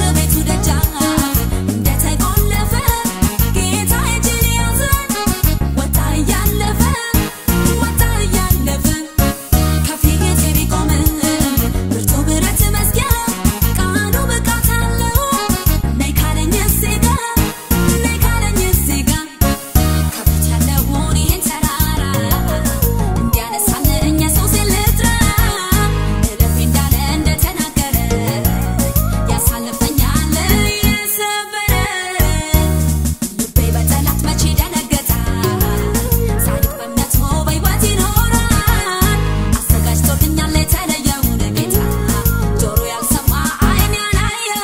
በቤቱ ደጃፍ እንደተቆለፈ ጌታ እጅን ያዘ ወጣ እያለፈ ወጣ እያለፈ ከፊቴ ቢቆምም ብርቱ ብረት መዝጊያ ቃሉ ብቃት አለው ነይ ካለኝ እዚህ ጋር ነይ ካለኝ እዚህ ጋር ከፊት ያለውን ይህን ተራራ እንዲያነሳልኝ ኢየሱስን ልጥራ እለፌ እንዳለ እንደተናገረ ያሳልፈኛል እየሰበረ ልቤ በጠላት መቼ ደነገጠ ጻድቅ በእምነቱ በሕይወት ይኖራል አዘጋጅቶልኛል የተለየውን ጌታ ጆሮ ያልሰማ ዓይን ያላየው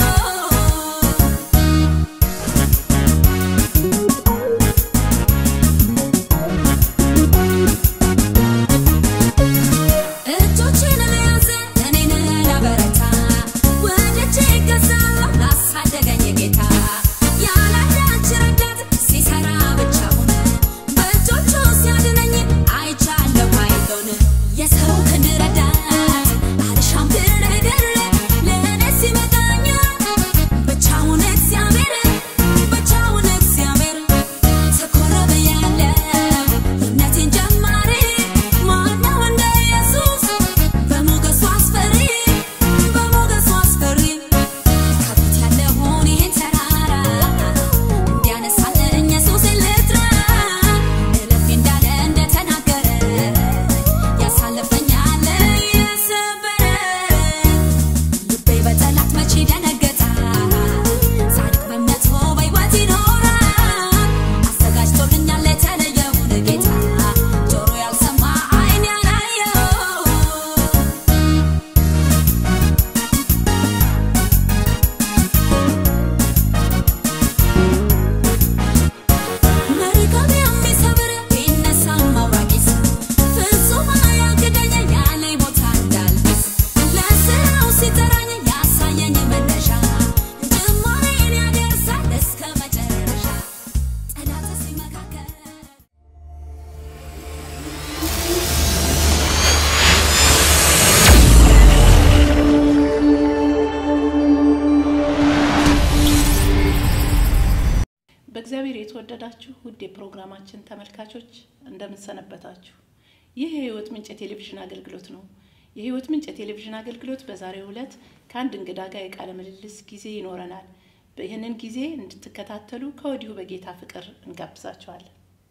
እጆቼን ለያዘ እኔን ላበረታ ወደጄ እገዛለሁ ላሳደገኝ ጌታ ያላንዳች ረዳት ሲሰራ ብቻውን በእጆቹ ሲያድነኝ አይቻለሁ ኃይሉን የሰው ክንድ ረዳት አልሻም ድርድር ለእኔ ሲመጣኛል ብቻውን እግዚአብሔር ብቻውን እግዚአብሔር ትኩር ብያለሁ የእምነቴን ጀማሪ ማነው እንደ ኢየሱስ በሞገሱ አስፈሪ በሞገሱ አስፈሪ ከፊት ያለውን ይህን ተራራ እንዲያነሳልኝ ኢየሱስን ልጥራ እለፌ እንዳለ እንደተናገረ ያሳልፈኛል እየሰበረ ልቤ በጠላት መቼ ደነገጠ ጻድቅ በእምነቱ በሕይወት ይኖራል አዘጋጅቶልኛል የተለየውን ጌታ ጆሮ ያልሰማ ዓይን ያላየው መርከብ የሚሰብር ቢነሳም አውራቂስ ፍጹም አያግደኝ ያለኝ ቦታ እንዳልደርስ ለስራው ሲጠራኝ ያሳየኝ መነሻ ጅማሬን ያደርሳል እስከ መጨረሻ ጠላት ሲመካከል በእግዚአብሔር የተወደዳችሁ ውድ የፕሮግራማችን ተመልካቾች እንደምንሰነበታችሁ። ይህ የህይወት ምንጭ የቴሌቪዥን አገልግሎት ነው። የህይወት ምንጭ የቴሌቪዥን አገልግሎት በዛሬው ዕለት ከአንድ እንግዳ ጋር የቃለ ምልልስ ጊዜ ይኖረናል። ይህንን ጊዜ እንድትከታተሉ ከወዲሁ በጌታ ፍቅር እንጋብዛችኋለን።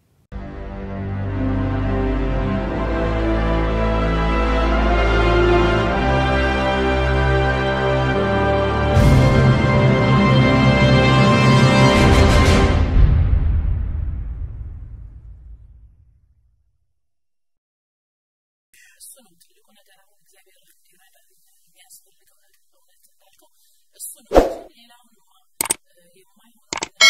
እሱ ነው ትልቁ ነገር። አሁን እግዚአብሔር እንዲረዳ የሚያስፈልገው ነገር በእውነት እንዳልከው እሱ ነው እንጂ ሌላውንማ የማይሆነው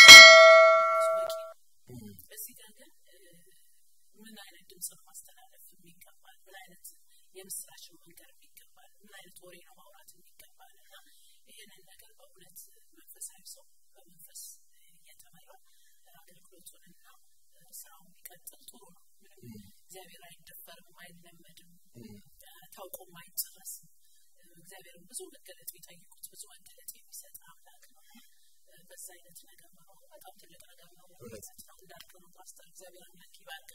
ራሱ በቂ ነው። እዚህ ጋር ግን እ፣ ምን አይነት ድምፅ ነው ማስተላለፍ የሚገባል? ምን አይነት የምስራች ነው መንገር የሚገባል? ምን አይነት ወሬ ነው ማውራት የሚገባል? እና ይህንን ነገር በእውነት መንፈሳዊ ሰው በመንፈስ እየተመራ አገልግሎቱንና ስራውን ቢቀጥል ጥሩ ነው። ምንም እግዚአብሔር አይደፈርም፣ አይለመድም፣ ታውቆም አይጨረስም። እግዚአብሔርን ብዙ መገለጥ ቢጠይቁት ብዙ መገለጥ የሚሰጥ አምላክ ነው። በዛ አይነት ነገር መኖሩ በጣም ትልቅ ነገር ነው። እውነት ነው እንዳልከው ነው ፓስተር። እግዚአብሔር አምላክ ይባርክ።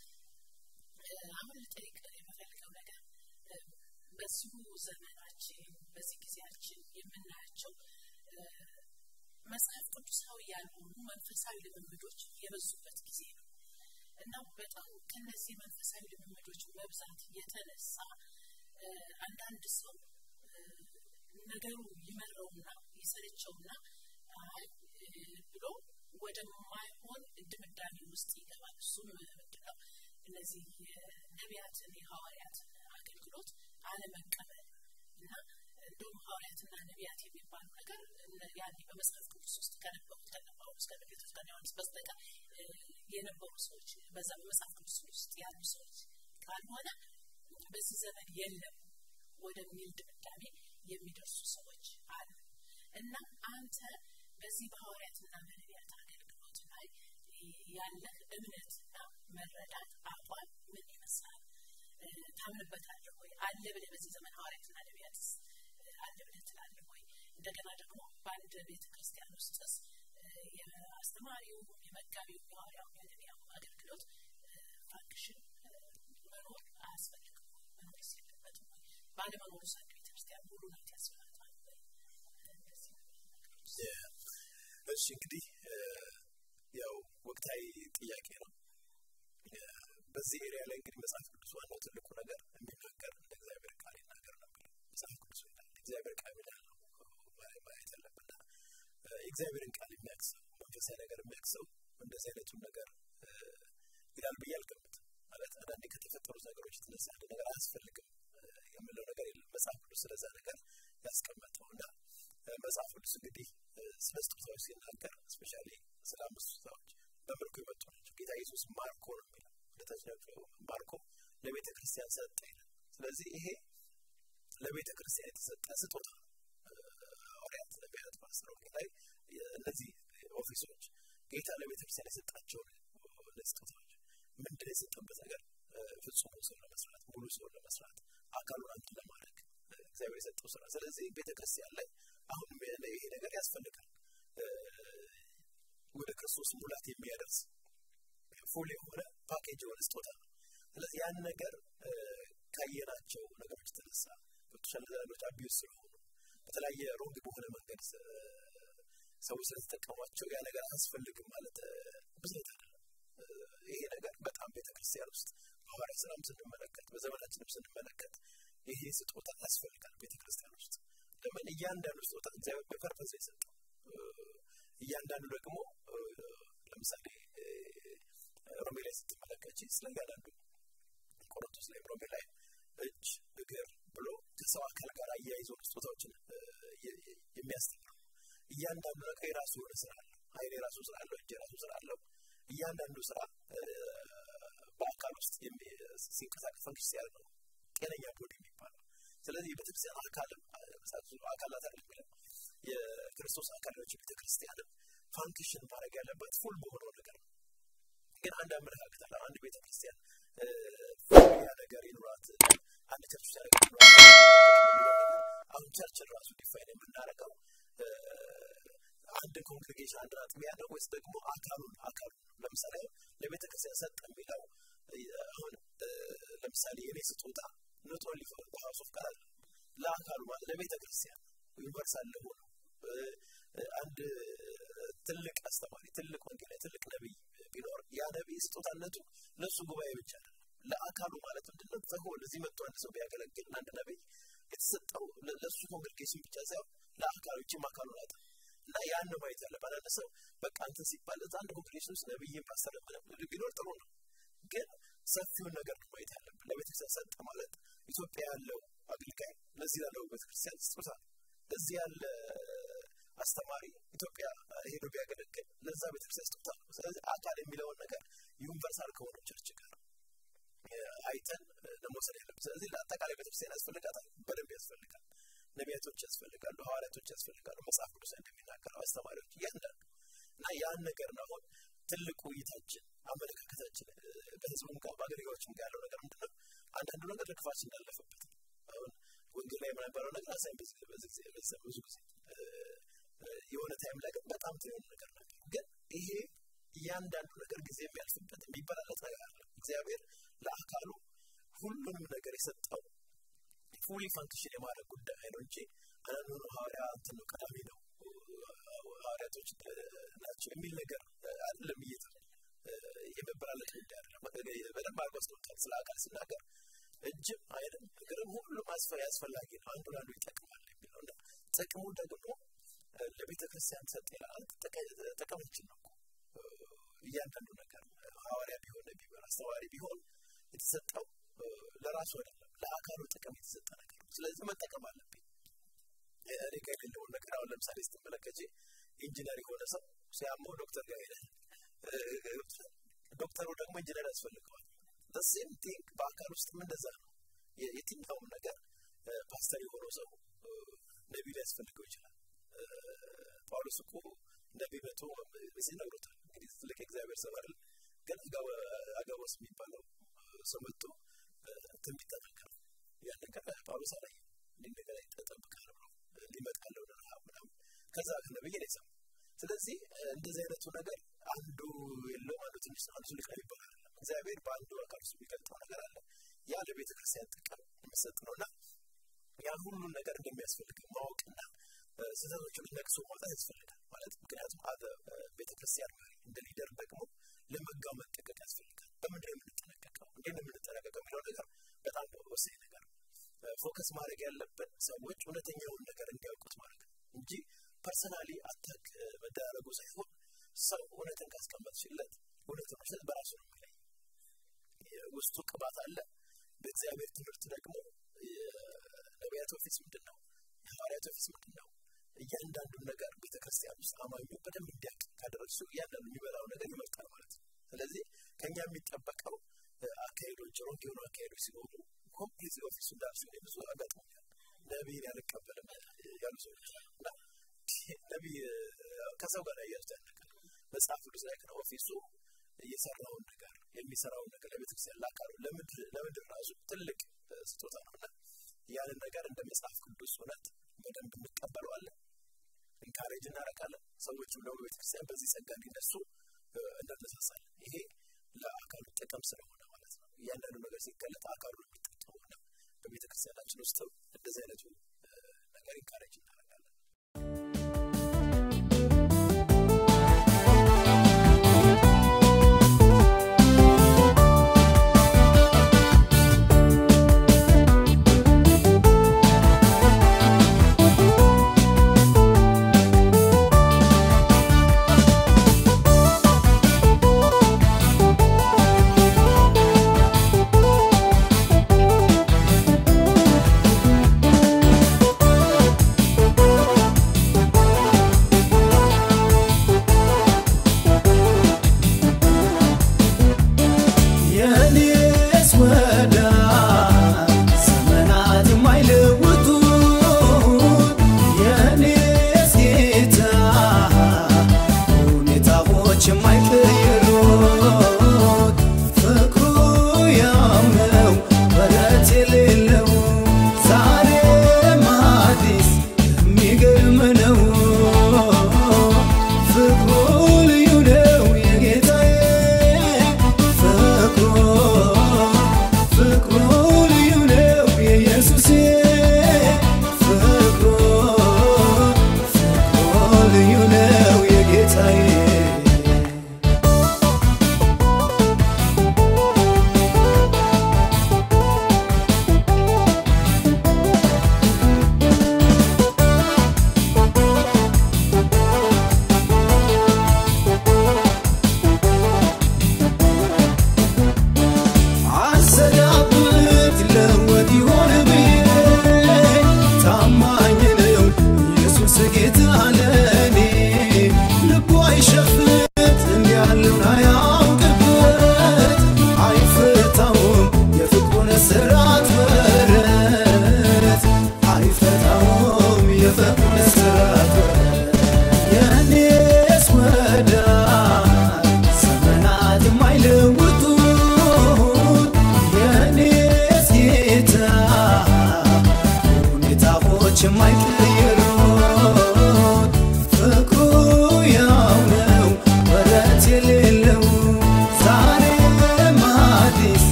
አሁን ልጠይቅ የምፈልገው ነገር እ፣ በዚሁ ዘመናችን በዚህ ጊዜያችን የምናያቸው እ፣ መጽሐፍ ቅዱሳዊ ያልሆኑ መንፈሳዊ ልምምዶች የበዙበት ጊዜ ነው እና በጣም ከነዚህ መንፈሳዊ ልምምዶች መብዛት የተነሳ እ፣ አንዳንድ ሰው እ፣ ነገሩ ይመረውና ይሰለቸውና አይ እ፣ ብሎ ወደማይሆን ድምዳሜ ውስጥ ይገባል። እሱም ምንድን ነው? እነዚህ የነቢያትን የሐዋርያትን አገልግሎት አለመቀበል እና እንደውም ሐዋርያትና ነቢያት የሚባሉ ነገር እነ- ያኔ በመጽሐፍ ቅዱስ ውስጥ ከነበሩት ከነ ጳውሎስ ከነ ጴጥሮስ ከነ ዮሐንስ በስተቀር እ፣ የነበሩ ሰዎች በዛ በመጽሐፍ ቅዱስ ውስጥ ያሉ ሰዎች ካልሆነ በዚህ ዘመን የለም ወደሚል ድምዳሜ የሚደርሱ ሰዎች አሉ እና አንተ በዚህ በሐዋርያትና በነቢያት አገልግሎት ላይ ያለህ እምነትና መረዳት አቋም ምን ይመስላል? እ፣ ታምንበታለህ ወይ? አለ ብለህ በዚህ ዘመን ሐዋርያትና ነቢያትስ እ፣ አለ ብለህ ትላለህ ወይ? እንደገና ደግሞ በአንድ ቤተ ክርስቲያን ውስጥስ የአስተማሪው የመጋቢው የሐዋርያው የነቢያው አገልግሎት ፋንክሽን መኖር አያስፈልግም መኖር የለበትም ወይ ባለመኖሩ አንድ ቤተ ክርስቲያን ሙሉ ናት ያስፈልጋል ወይ እንደዚህ ነገሮች እሺ እንግዲህ ያው ወቅታዊ ጥያቄ ነው በዚህ ኤሪያ ላይ እንግዲህ መጽሐፍ ቅዱስ ዋናው ትልቁ ነገር የሚናገር እንደ እግዚአብሔር ቃል ይናገር ነው የሚለው መጽሐፍ ቅዱስ ይላል እግዚአብሔር ቃል ይላል ነው ማየት ያለብና የእግዚአብሔርን ቃል የሚያክሰው መንፈሳዊ ነገር የሚያክሰው እንደዚህ አይነቱን ነገር ይላል ብዬ አልገምትም ማለት አንዳንዴ ከተፈጠሩት ነገሮች የተነሳ አንድ ነገር አያስፈልግም የምለው ነገር የለም መጽሐፍ ቅዱስ ስለዛ ነገር ያስቀመጠው እና መጽሐፍ ቅዱስ እንግዲህ ስለ ስጦታዎች ሲናገር ስፔሻሊ ስለ አምስት ስጦታዎች በምልኩ የመጡ ናቸው ጌታ ኢየሱስ ማርኮ ነው የሚለው እንደተችለው ማርኮ ለቤተ ክርስቲያን ሰጠ ይላል ስለዚህ ይሄ ለቤተ ክርስቲያን የተሰጠ ስጦታ ሐዋርያት ነቢያት ፓስተሮች ላይ እነዚህ ኦፊሶች ጌታ ለቤተ ክርስቲያን የሰጣቸውን ስጦታዎች ምንድን የሰጠበት ነገር ፍጹም ሰው ለመስራት ሙሉ ሰው ለመስራት አካሉን አንድ ለማድረግ እግዚአብሔር የሰጠው ስራ ስለዚህ ቤተ ክርስቲያን ላይ አሁን ይሄ ነገር ያስፈልጋል ወደ ክርስቶስ ሙላት የሚያደርስ ፉል የሆነ ፓኬጅ የሆነ ስጦታ ነው ስለዚህ ያን ነገር ካየናቸው ነገሮች የተነሳ ገብቶሻል ነገሮች አቢዩዝ ስለሆኑ በተለያየ ሮንግ በሆነ መንገድ ሰዎች ስለተጠቀሟቸው ያ ነገር አያስፈልግም ማለት ብዝነት አይደለም ይሄ ነገር በጣም ቤተክርስቲያን ውስጥ በሐዋርያ ስራም ስንመለከት በዘመናችንም ስንመለከት ይሄ ስጦታ ያስፈልጋል ቤተክርስቲያን ውስጥ ለምን እያንዳንዱ ስጦታ እግዚአብሔር በፐርፐዝ የሰጠው እያንዳንዱ ደግሞ ለምሳሌ ሮሜ ላይ ስትመለከች ስለ እያንዳንዱ ቆሮንቶስ ላይ ሮሜ ላይ እጅ እግር ብሎ ከሰው አካል ጋር አያይዞ ስጦታዎችን የሚያስተምረው እያንዳንዱ ነገር የራሱ የሆነ ስራ አለው አይን የራሱ ስራ አለው እጅ የራሱ ስራ አለው እያንዳንዱ ስራ በአካል ውስጥ ሲንቀሳቀስ ፈንክሽ ሲያደርግ ነው ጤነኛ ቦዲ የሚባለው ስለዚህ የቤተክርስቲያን አካልም አካላት አለ የሚለው የክርስቶስ አካሎች ቤተክርስቲያንም ፋንክሽን ማድረግ ያለባት ፉል በሆነው ነገር ነው ግን አንድ አመለካከት አለ አንድ ቤተክርስቲያን ያ ነገር ይኑራት አንድ ቸርች ውስጥ ነገር ይኑራት አሁን ቸርችን ራሱ ዲፋይን የምናደርገው አንድ ኮንግሬጌሽን አንድ አጥቢያ ነው ወይስ ደግሞ አካሉን አካሉን ለምሳሌ ለቤተ ክርስቲያን ሰጠ የሚለው አሁን ለምሳሌ የኔ ስጦታ ኖት ኦንሊ ፎር ዘ ሃውስ ኦፍ ጋድ ለአካሉ ማለት ለቤተ ክርስቲያን ዩኒቨርሳል ለሆነ አንድ ትልቅ አስተማሪ ትልቅ ወንጌላዊ ትልቅ ነቢይ ቢኖር ያ ነቢይ ስጦታነቱ ለእሱ ጉባኤ ብቻ አይደለም ለአካሉ ማለት ምንድነው ተሆን እዚህ መጥቶ አንድ ሰው ቢያገለግል አንድ ነቢይ የተሰጠው ለእሱ ኮንግሬጌሽን ብቻ ሳይሆን ለአካሉ ይችም አካሉ ናት እና ያን ነው ማየት ያለበት አንድ ሰው በቃ አንተ ሲባል እዛ አንድ ኮንግሬሽን ውስጥ ነብይን ፓስተር ቢኖር ጥሩ ነው ግን ሰፊውን ነገር ነው ማየት ያለብን ለቤተክርስቲያን ሰጠ ማለት ኢትዮጵያ ያለው አገልጋይ ለዚህ ላለው ቤተክርስቲያን ስጦታ እዚህ ያለ አስተማሪ ኢትዮጵያ ሄዶ ቢያገለግል ለዛ ቤተክርስቲያን ስጦታ ነው ስለዚህ አካል የሚለውን ነገር ዩኒቨርሳል ከሆነው ቸርች ጋር አይተን ለመውሰድ ያለብን ስለዚህ ለአጠቃላይ ቤተክርስቲያን ያስፈልጋታል በደንብ ያስፈልጋል ነቢያቶች ያስፈልጋሉ ሐዋርያቶች ያስፈልጋሉ መጽሐፍ ቅዱስ እንደሚናገረው አስተማሪዎች እያንዳንዱ እና ያን ነገር ነው አሁን ትልቁ ውይይታችን አመለካከታችን በህዝቡም ጋር በአገልጋዮችም ጋር ያለው ነገር ምንድነው አንዳንዱ ነገር ለክፋት እንዳለፈበት አሁን ወንጌል ላይ የነበረው ነገር አሳይ ብዙ ጊዜ የሆነ ታይም ላይ ግን በጣም ትሆን ነገር ነበር ግን ይሄ እያንዳንዱ ነገር ጊዜ የሚያልፍበት የሚበላለጥ ነገር አለ እግዚአብሔር ለአካሉ ሁሉንም ነገር የሰጠው ፉሊ ፋንክሽን የማድረግ ጉዳይ ነው እንጂ አንዳንዱ ሐዋርያ እንትን ነው ቀዳሚ ነው ሐዋርያቶች ናቸው የሚል ነገር አይደለም እየተ የመበላለጥ ጉዳይ አይደለም በደንብ አድርጎ አስቀምጧል ስለ አካል ሲናገር እጅም አይንም እግርም ሁሉም አስፈላጊ ነው አንዱ ለአንዱ ይጠቅማል የሚለው እና ጥቅሙ ደግሞ ለቤተ ክርስቲያን ሰጥ ይላል ጥቅማችን ነው እያንዳንዱ ነገር ሐዋርያ ቢሆን ነቢ ቢሆን አስተዋሪ ቢሆን የተሰጠው ለራሱ አይደለም ለአካሉ ጥቅም የተሰጠ ነገር ነው ስለዚህ መጠቀም አለብኝ እኔ ጋር የሌለውን ነገር አሁን ለምሳሌ ስትመለከች ኢንጂነር የሆነ ሰው ሲያመው ዶክተር ጋር ሄደ ዶክተሩ ደግሞ ኢንጂነር ያስፈልገዋል ሴም ቲንግ በአካል ውስጥም እንደዛ ነው የትኛውም ነገር ፓስተር የሆነው ሰው ነቢ ሊያስፈልገው ይችላል ጳውሎስ እኮ ነቢ መቶ በዚህ ነግሮታል እንግዲህ ትልቅ እግዚአብሔር ሰው አይደል ግን አጋቦስ የሚባለው ሰው መጥቶ ትንቢት ተናገረ ያን ነገር ጳውሎስ አላየ እንዲህ ነገር ይጠብቃል ብሎ ሊመጣ ያለውን ረሃብ ምናምን ከዛ ከነብይ ነው የሰማው። ስለዚህ እንደዚህ አይነቱ ነገር አንዱ የለውም አንዱ ትንሽ ነው አንዱ ትልቅ ነው የሚባል አይደለም። እግዚአብሔር በአንዱ አካል ውስጥ የሚገልጠው ነገር አለ። ያ ለቤተ ክርስቲያን ጥቅም የሚሰጥ ነው እና ያን ሁሉን ነገር እንደሚያስፈልግ ማወቅና ስህተቶችን ነቅሶ ማውጣት ያስፈልጋል ማለት ምክንያቱም አደ ቤተክርስቲያን መሪ እንደ ሊደር ደግሞ ለመጋው መጠቀቅ ያስፈልጋል። በምንድን ነው የምንጠነቀቀው? እንዴት ነው የምንጠነቀቀው የሚለው ነገር በጣም ወሳኝ ነገር ነው። ፎከስ ማድረግ ያለብን ሰዎች እውነተኛውን ነገር እንዲያውቁት ማለት ነው እንጂ ፐርሰናሊ አታክ መደራረጉ ሳይሆን ሰው እውነትን ካስቀመጥሽለት እውነትን መስጠት በራሱ ነው የሚለይ። ውስጡ ቅባት አለ። በእግዚአብሔር ትምህርት ደግሞ የነቢያት ኦፊስ ምንድን ነው? የሐዋርያት ኦፊስ ምንድን ነው? እያንዳንዱን ነገር ቤተክርስቲያን ውስጥ አማኙ በደንብ እንዲያውቅ ካደረግሱ እያንዳንዱ የሚበላው ነገር ይመርጣል ማለት ነው። ስለዚህ ከኛ የሚጠበቀው አካሄዶች ሮንግ የሆኑ አካሄዶች ሲኖሩ ኮምፕሊት ኦፊሱ እንዳልሱ ብዙ አጋጥሞኛል። ነቢይን ያልቀበልም ያሉ ሰዎች እና ነቢይ ከሰው ጋር ያያዙት ያነቃል። መጽሐፍ ቅዱስ ላይ ግን ኦፊሱ እየሰራውን ነገር የሚሰራውን ነገር ለቤተክርስቲያን ላካሉ ለምድር ራሱ ትልቅ ስጦታ ነው እና ያንን ነገር እንደ መጽሐፍ ቅዱስ እውነት በደንብ እንቀበለዋለን፣ ኢንካሬጅ እናደርጋለን። ሰዎችም ደግሞ ቤተክርስቲያን በዚህ ጸጋ እንዲነሱ እናነሳሳለን። ይሄ ለአካሉ ጥቅም ስለሆነ ማለት ነው። እያንዳንዱ ነገር ሲገለጥ አካሉ የሚጠቀመው እና በቤተክርስቲያናችን ውስጥም እንደዚህ አይነቱ ነገር ኢንካሬጅ እናደርጋለን። Thank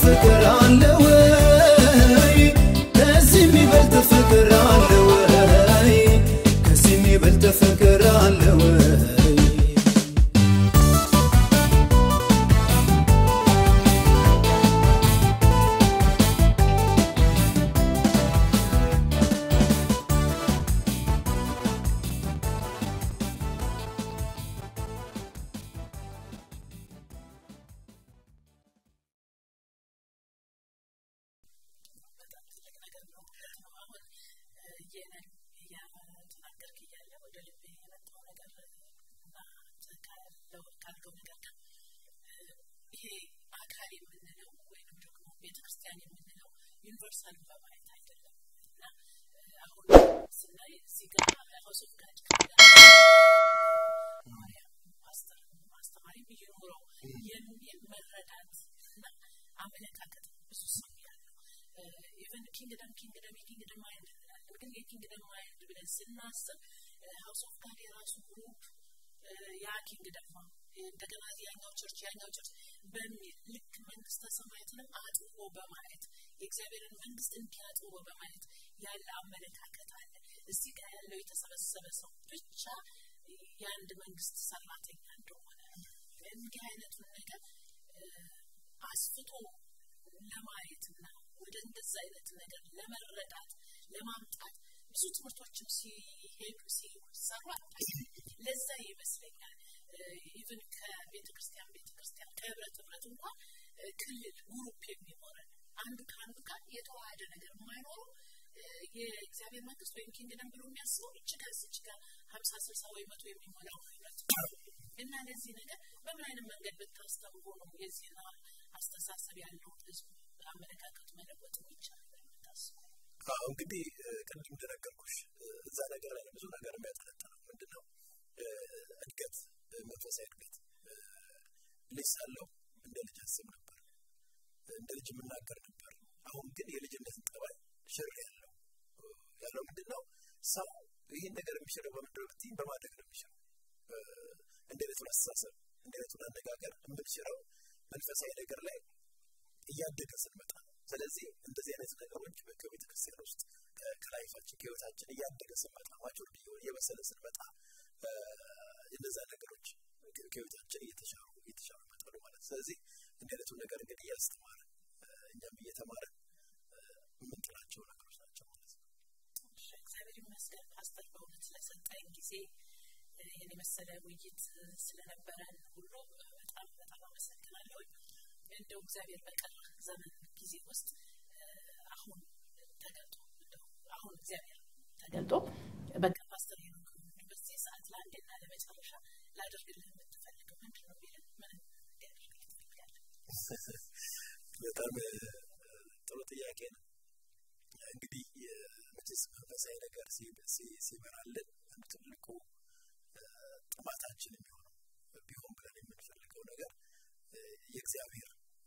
ፍቅር አለ ወይ? ከዚህ የሚበልጥ ፍቅር አለ ወይ? ከዚህ የሚበልጥ ፍቅር አለ ወይ? በጣም ትልቅ ነገር ነው ማለት ነው። አሁን ይህንን እያተናገርክ እያለ ወደ ልቤ የመጣው ነገር እና ካለው ካልከው ነገር ጋር ይሄ አካል የምንለው ወይም ደግሞ ቤተክርስቲያን የምንለው ዩኒቨርሳልን በማየት አይደለም እና አሁን ስናይ እዚህ ጋር ሀውስ ኦፍ ጋድ ማርያም ፓስተር አስተማሪም እየኖረው የሚል መረዳት እና አመለካከት ብዙ ሰው ያለው ኢቨን ኪንግደም ኪንግደም የኪንግደም ማይንድ እንላለን ግን የኪንግደም ማይንድ ብለን ስናስብ ሀውስ ኦፍ ጋድ የራሱ ግሩፕ ያ ኪንግደም ነው እንደገና ያኛው ቸርች ያኛው ቸርች በሚል ልክ መንግስተ ሰማያትንም አጥቦ በማየት የእግዚአብሔርን መንግስት እንዲያጥቦ በማየት ያለ አመለካከት አለ እዚህ ጋር ያለው የተሰበሰበ ሰው ብቻ የአንድ መንግስት ሰራተኛ እንደሆነ እንዲህ አይነቱን ነገር አስፍቶ ለማየትና ወደ እንደዛ አይነት ነገር ለመረዳት ለማምጣት ብዙ ትምህርቶችም ሲሄዱ ሲሰሩ ለዛ ይመስለኛል ኢቨን ከቤተ ክርስቲያን ቤተ ክርስቲያን ከህብረት ህብረት እንኳን ክልል ግሩፕ የሚሆነን አንዱ ከአንዱ ጋር የተዋሃደ ነገር የማይኖሩ የእግዚአብሔር መንግስት ወይም ኪንግደም ብሎ የሚያስበው እጅጋ እጅጋ ሀምሳ ስልሳ ወይ መቶ የሚሞላው ህብረት እና ለዚህ ነገር በምን አይነት መንገድ ብታስተምሩ ነው የዚህን አስተሳሰብ ያለው ህዝብ አመለካከቱ መለወጥ የሚቻል ታስቡ አዎ እንግዲህ ቅድም እንደነገርኩሽ እዛ ነገር ላይ ብዙ ነገር የሚያጠነጥነው ምንድነው እድገት መንፈሳዊ እድገት ልጅ ሳለው እንደ ልጅ አስብ ነበር እንደ ልጅ የምናገር ነበር አሁን ግን የልጅነትን ጠባይ ሽር ያለው ያለው ምንድነው ሰው ይህን ነገር የሚሽረው በምንድነው ብትይኝ በማደግ ነው የሚሽረው እንደ ቤቱን አስተሳሰብ እንደ ቤቱን አነጋገር የምንሽረው መንፈሳዊ ነገር ላይ እያደገ ስንመጣ ስለዚህ እንደዚህ አይነት ነገሮች ከቤተ ክርስቲያን ውስጥ ከላይፋችን ከህይወታችን እያደገ ስንመጣ ማቹርድ እየበሰለ ስንመጣ እነዛ ነገሮች ከህይወታችን እየተሻሩ እየተሻሩ ይመጣሉ ማለት ስለዚህ እንዲህ አይነቱን ነገር እንግዲህ እያስተማርን እኛም እየተማርን የምንጥላቸው ነገሮች ናቸው ማለት ነው እግዚአብሔር ይመስገን ፓስተር በእውነት ስለሰጠኝ ጊዜ ይህን የመሰለ ውይይት ስለነበረን ሁሉ በጣም በጣም አመሰግናለሁ እንደው እግዚአብሔር በቀር ዘመን ጊዜ ውስጥ አሁን ተገልጦ አሁን እግዚአብሔር ተገልጦ በቃ ፓስተር ሄኖክ በዚህ ሰዓት ለአንዴና ለመጨረሻ ላደርግልህ የምትፈልገው ምንድን ነው ቢልን ምን እንዲያደርግልህ ትፈልጋለህ በጣም ጥሩ ጥያቄ ነው እንግዲህ መቼስ መንፈሳዊ ነገር ሲበራልን አንዱ ትልቁ ጥማታችን የሚሆነው ቢሆን ብለን የምንፈልገው ነገር የእግዚአብሔር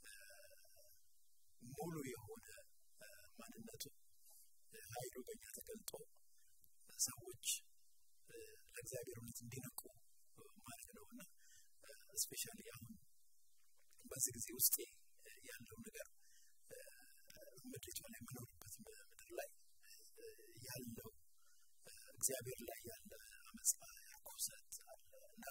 ሙሉ የሆነ ማንነቱ ኃይሉ በእኛ ተገልጦ ሰዎች ለእግዚአብሔር እውነት እንዲነቁ ማለት ነው እና ስፔሻሊ አሁን በዚህ ጊዜ ውስጥ ያለው ነገር ምድሪቷ ላይ የምኖርበት ምድር ላይ ያለው እግዚአብሔር ላይ ያለ አመፃ ርኩሰት አለ እና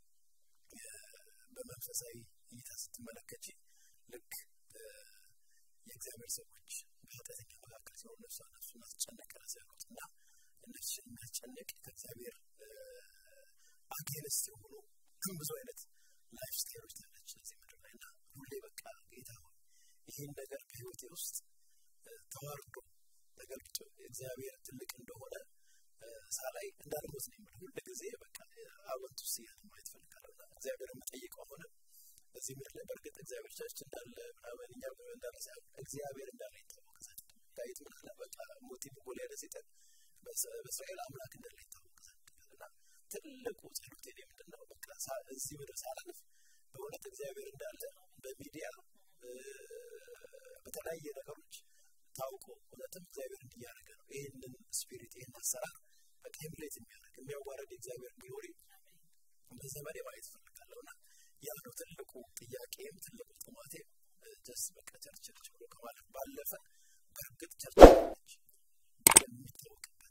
በመንፈሳዊ እይታ ስትመለከች ልክ የእግዚአብሔር ሰዎች በኃጢአተኛ መካከል ሲሆኑ ነፍሷ ነፍሱን አስጨነቅ ራስ ያሉት እና እነሱን የሚያስጨንቅ ከእግዚአብሔር አጌንስት የሆኑ ብዙ አይነት ላይፍ ስታይሎች ታለች እዚህ ምድር ላይ እና ሁሌ በቃ ጌታ ሆይ ይህን ነገር በህይወቴ ውስጥ ተዋርዶ ተገልጦ እግዚአብሔር ትልቅ እንደሆነ ሳላይ እንዳልሞት ነው የምልህ ሁል ጊዜ በቃ አወንቱ ስያን ማየት ፈልጋለሁ እና እግዚአብሔር የምጠይቀው ሆነ በዚህ ምድር ላይ በእርግጥ እግዚአብሔር ቸርች እንዳለ ምናምን እኛ እንዳለ ሳይሆን እግዚአብሔር እንዳለ ይታወቅ ዘንድ ዳዊት ምን አለ በቃ ሞቲቭ ጎልያድ ሲጠን በእስራኤል አምላክ እንዳለ ይታወቅ ዘንድ እና ትልቁ ጸሎቴ ምንድን ነው በቃ እዚህ ምድር ሳላልፍ በእውነት እግዚአብሔር እንዳለ በሚዲያ በተለያየ ነገሮች ታውቆ እውነትም እግዚአብሔር እንዲያደረገ ነው ይህንን ስፒሪት ይህን አሰራር በቃ ኤምሌት የሚያደርግ የሚያዋረድ የእግዚአብሔር ግሎሪ በዘመኔ ማየት ፈልጋለሁ እና ያ ነው ትልቁ ጥያቄም ትልቁ ጥማቴም ጀስ በቃ ቸርች ቸርች ብሎ ከማለት ባለፈ በእርግጥ ቸርች ነች የሚታወቅበት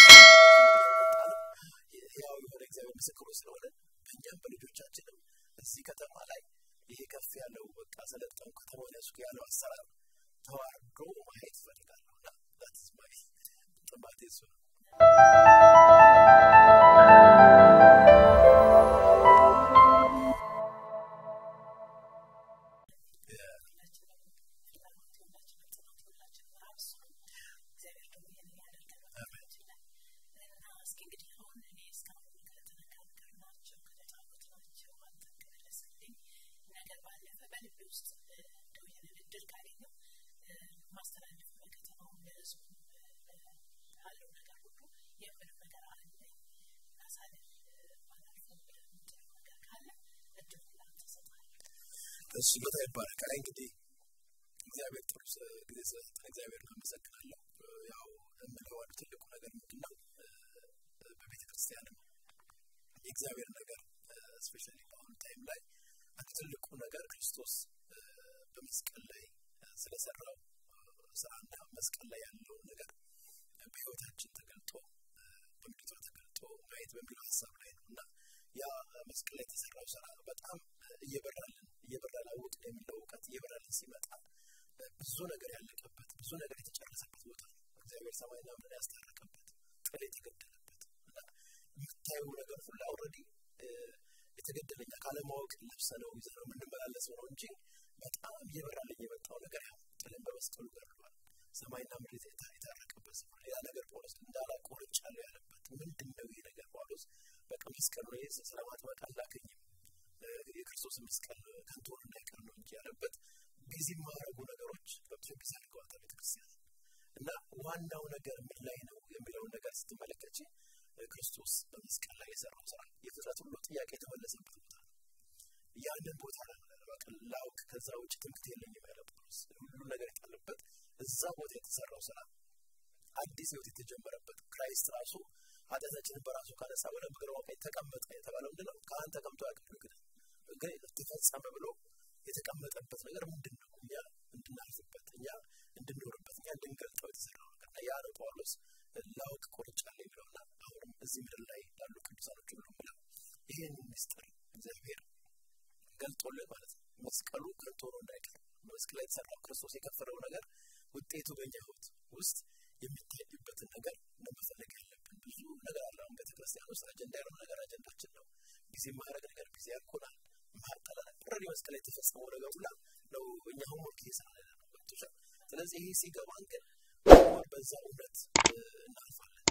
ያው የሆነ እግዚአብሔር ምስክሩ ስለሆነ በእኛም በልጆቻችንም እዚህ ከተማ ላይ ይሄ ከፍ ያለው በቃ ሰለጠኑ ከተማውን ያሱ ያለው አሰራር ተዋርዶ ማየት እፈልጋለሁ እና ዛትስ ማይ ጥማቴ እሱ ነው። ሁላችንም ፍላጎት የሁላችንም ጥናት የሁላችንም ራብ እሱ ነው። እግዚአብሔር ደግሞ ይህንን ያደርጋል በሕይወታችን ላይ እና እስኪ እንግዲህ አሁን እኔ እስካሁን ከተነጋገርናቸው ከተጫወትናቸው አንተን ከመለስልኝ ነገር ባለፈ በልቤ ውስጥ እንደው ይህንን እድል ካገኘው ማስተላለፍ ለከተማው ለህዝቡ ያለው ነገር ሁሉ የምለው ነገር አለኝ ማሳለፍ ባላልፈው ብለህ የምትለው ነገር ካለ እድሉ ለአንተ እሰጥሃለሁ። እሱ ጌታ ይባረክ። አይ እንግዲህ እግዚአብሔር ጥሩ ስ- ጊዜ ስለሰጠን እግዚአብሔር አመሰግናለሁ። ያው የምለው አንዱ ትልቁ ነገር ምንድን ነው? በቤተ ክርስቲያንም የእግዚአብሔር ነገር ስፔሻሊ በአሁኑ ታይም ላይ አንዱ ትልቁ ነገር ክርስቶስ እ፣ በመስቀል ላይ እ፣ ስለሰራው እ፣ ስራና መስቀል ላይ ያለው ነገር በህይወታችን ተገልጦ እ፣ በምድሪቷ ተገልጦ ማየት በሚለው ሀሳብ ላይ ነው እና ያ መስቀል ላይ የተሰራው ስራ በጣም እ፣ እየበራልን እየበራን አወቅን የሚለው እውቀት እየበራልን ሲመጣ እ፣ ብዙ ነገር ያለቀበት ብዙ ነገር የተጨረሰበት ቦታ ነው። እግዚአብሔር ሰማይና ምድርን ያስታረቀበት ጥል የተገደለበት እና የምታየው ነገር ሁሉ አውረዲ የተገደለኛ ካለማወቅ ለብሰ ነው ይዘ ነው የምንመላለሰው ነው እንጂ በጣም እየበራልኝ የመጣው ነገር ያ ጥልን በመስቀሉ ገድሏል። ሰማይና ምድር የታ- የታረቀበት ስፍራ ሌላ ነገር ጳውሎስ እንዳላቆርጫለሁ ያለበት ምንድን ነው ይሄ ነገር ጳውሎስ በቃ መስቀል ነው ይህ ስለማጥመቅ አላገኝም የክርስቶስ መስቀል ከንቱ ሆኖ እንዳይቀር ነው እንጂ ያለበት ቢዚ የማያደርጉ ነገሮች በብዙ ጊዜ አድርገዋታል ቤተክርስቲያን እና ዋናው ነገር ምን ላይ ነው የሚለውን ነገር ስትመለከች ክርስቶስ በመስቀል ላይ የሰራው ስራ የፍጥረት ሁሉ ጥያቄ የተመለሰበት ቦታ ነው። ያንን ቦታ በቃ ላውቅ ከዛ ውጭ ትምህርት የለኝም ያለ ጳውሎስ ሁሉን ነገር የጣለበት እዛ ቦታ የተሰራው ስራ አዲስ ህይወት የተጀመረበት ክራይስት ራሱ ኃጢአታችንን በራሱ ካነሳ በኋላ በግራው ቀኝ ተቀመጠ የተባለው ምንድን ነው? ካህን ተቀምጦ ያውቃል ግን ግን ተፈጸመ ብሎ የተቀመጠበት ነገር ምንድን ነው? እኛ እንድናልፍበት፣ እኛ እንድንኖርበት፣ እኛ እንድንገልጠው የተሰራው ነገር እና ያ ነው ጳውሎስ ላውቅ ቆርጫለሁ የሚለውና አሁንም እዚህ ምድር ላይ ላሉ ቅዱሳኖች ሁሉ ምለው ይህን ምስጢር እግዚአብሔር ገልጦልን ማለት ነው። መስቀሉ ከንቱ ሆኖ እንዳይቀር መስቀል ላይ የተሰራው ክርስቶስ የከፈለው ነገር ውጤቱ በእኛ ህይወት ውስጥ የሚታይበትን ነገር ነው መፈለግ ያለብን። ብዙ ነገር አለ። አሁን ቤተክርስቲያን ውስጥ አጀንዳ ያልሆነ ነገር አጀንዳችን ነው። ጊዜ ማድረግ ነገር ጊዜ ያልኮናል። ማጠላል ኦልሬዲ መስቀል ላይ የተፈጸመው ነገር ሁላ ነው እኛ ሆምወርክ እየሰራን ያለ ነው። ገብቶሻል? ስለዚህ ይሄ ሲገባን ግን ሆምወርክ በዛ እውነት እ፣ እናልፋለን።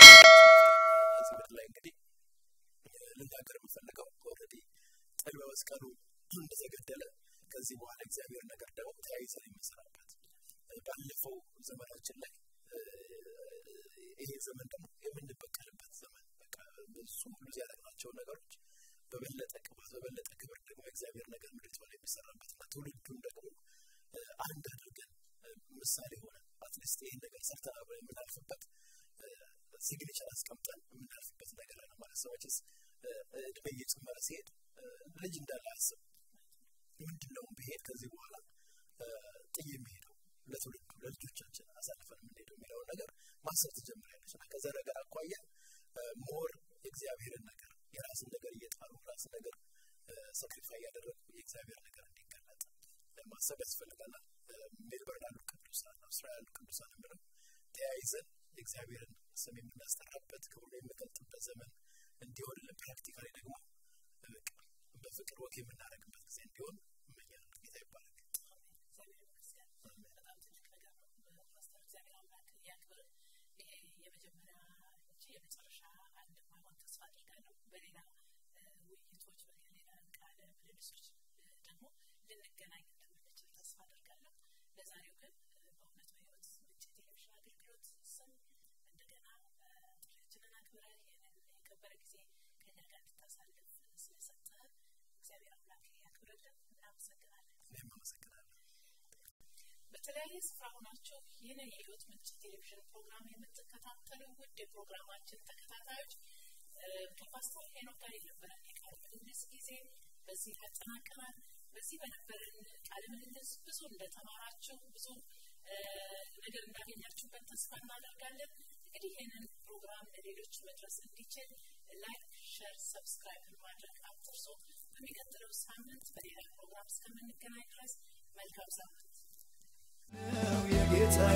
እዚህ ምድር ላይ እንግዲህ እ፣ ልናገር የምፈልገው ኦልሬዲ ጥል በመስቀሉ እንደተገደለ ከዚህ በኋላ እግዚአብሔር ነገር ደግሞ ተያይዘን የምንሰራበት እ፣ ባለፈው ዘመናችን ላይ እ፣ ይሄ ዘመን ደግሞ የምንበቀልበት ዘመን በቃ ብዙ ሁሉ ያደረግናቸውን ነገሮች በበለጠ ቅባት በበለጠ ክብር ደግሞ የእግዚአብሔር ነገር ምድሪቷ ላይ የሚሰራበት እና ትውልዱን ደግሞ እ፣ አንድ አድርገን እ፣ ምሳሌ ሆነ አትሊስት ይህን ነገር ሰርተና ብለን የምናልፍበት ሲግኔቸር አስቀምጠን የምናልፍበት ነገር አለ ማለት ሰው መቼስ እ፣ እድሜ እየጨመረ ሲሄድ እ፣ ልጅ እንዳለ አያስብ ምንድን ነው ብሄድ ከዚህ በኋላ እ፣ ጥዬ የሚሄደው ለትውልዱ ለልጆቻችን አሳልፈን የምንሄደው የሚለውን ነገር ማሰብ ትጀምሪያለች እና ከዛ ነገር አኳያ ሞር የእግዚአብሔርን ነገር የራስን ነገር እየጣሉ ራስን ነገር ሰክሪፋይ እያደረጉ የእግዚአብሔር ነገር እንዲገለጥ እ፣ ማሰብ ያስፈልገናል። እ፣ ሜልበርን ያሉ ቅዱሳን አውስትራሊያ ያሉ ቅዱሳን ብለው ተያይዘን የእግዚአብሔርን ስም የምናስጠራበት ክብሩን የምንገልጥበት ዘመን እንዲሆንልን ፕራክቲካሊ ደግሞ እ፣ በቃ በፍቅር ወግ የምናደርግበት ጊዜ እንዲሆን እመኛለሁ። ጌታ ይባረክ። እግዚአብሔር ይመስገን። በጣም ትልቅ ነገር ነው። ፓስተር እግዚአብሔር አምላክ ያክብር። ይሄ የመጀመሪያ እንጂ የመጨረሻ እንደማይሆን ተስፋ አድርጋለሁ። በሌላ እ፣ ውይይቶች፣ በሌላ ቃለ ምልልሶች እ፣ ደግሞ ልንገናኝ እንደምንችል ተስፋ አድርጋለሁ። ለዛሬው ግን እ፣ በእውነት በሕይወት ምንጭ ቴሌቪዥን አገልግሎት ስም እንደገና እ፣ ጥሪያችንን አክብረህ ይህንን የከበረ ጊዜ ከኛ ጋር እንድታሳልፍ ስለሰጠህ እግዚአብሔር አምላክ ያክብርልን። እናመሰግናለን። እኔም አመሰግናለሁ። በተለያየ ስፍራ ሆናችሁ ይህንን የህይወት ምንጭ ቴሌቪዥን ፕሮግራም የምትከታተሉ ውድ የፕሮግራማችን ተከታታዮች እ፣ ከፓስተር ሄኖክ ጋር የነበረን የቃለ ምልልስ ጊዜ በዚህ አጠናቀናል። በዚህ በነበረን ቃለ ምልልስ ብዙ እንደተማራችሁ ብዙ እ፣ ነገር እንዳገኛችሁበት ተስፋ እናደርጋለን። እንግዲህ ይህንን ፕሮግራም ለሌሎች መድረስ እንዲችል ላይክ፣ ሸር፣ ሰብስክራይብ ማድረግ አትርሱ። በሚቀጥለው ሳምንት በሌላ ፕሮግራም እስከምንገናኝ ድረስ መልካም ሳምንት። ነው የጌታዬ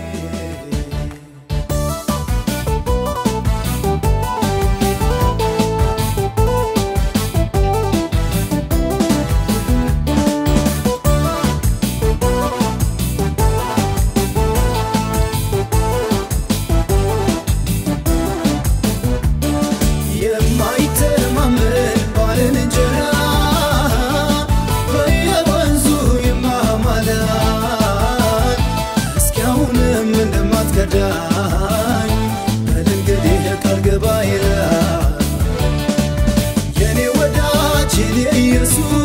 የማይተማመን ባልንጀራ በየወንዙ ይማማላል። እስካሁንም እንደማትከዳኝ በል እንግዲህ ቃል ግባ ይላል የኔ ወዳጅ የኔ ኢየሱስ